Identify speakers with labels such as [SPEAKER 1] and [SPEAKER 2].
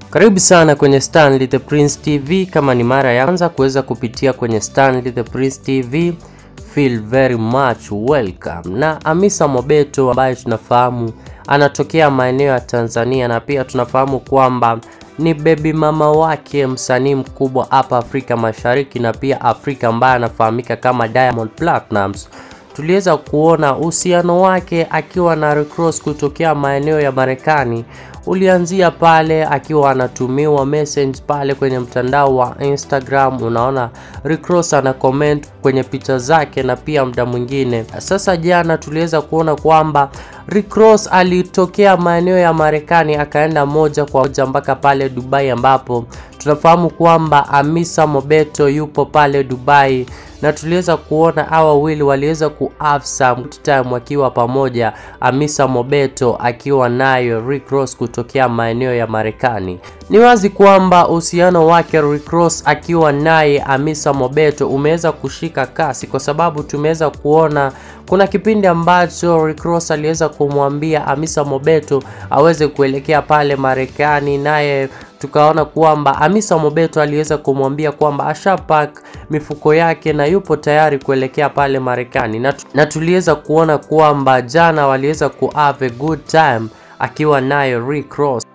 [SPEAKER 1] Karibu sana kwenye Stanley the Prince TV. Kama ni mara ya kwanza kuweza kupitia kwenye Stanley the Prince TV, feel very much welcome. Na Hamisa Mobeto ambaye tunafahamu anatokea maeneo ya Tanzania na pia tunafahamu kwamba ni baby mama wake msanii mkubwa hapa Afrika Mashariki na pia Afrika ambaye anafahamika kama Diamond Platnumz. Tuliweza kuona uhusiano wake akiwa na Rick Ross kutokea maeneo ya Marekani ulianzia pale akiwa anatumiwa message pale kwenye mtandao wa Instagram. Unaona Rick Ross ana comment kwenye picha zake na pia muda mwingine. Sasa jana tuliweza kuona kwamba Rick Ross alitokea maeneo ya Marekani akaenda moja kwa moja mpaka pale Dubai, ambapo tunafahamu kwamba Hamisa Mobeto yupo pale Dubai na tuliweza kuona hawa wawili waliweza ku have some good time wakiwa pamoja, Hamisa Mobeto akiwa nayo Rick Ross kutokea maeneo ya Marekani. Ni wazi kwamba uhusiano wake Rick Ross akiwa naye Hamisa Mobeto umeweza kushika kasi, kwa sababu tumeweza kuona kuna kipindi ambacho Rick Ross aliweza kumwambia Hamisa Mobeto aweze kuelekea pale Marekani, naye tukaona kwamba Hamisa Mobeto aliweza kumwambia kwamba ashapack mifuko yake na yupo tayari kuelekea pale Marekani, na, na tuliweza kuona kwamba jana waliweza ku have a good time akiwa nayo Rick Ross.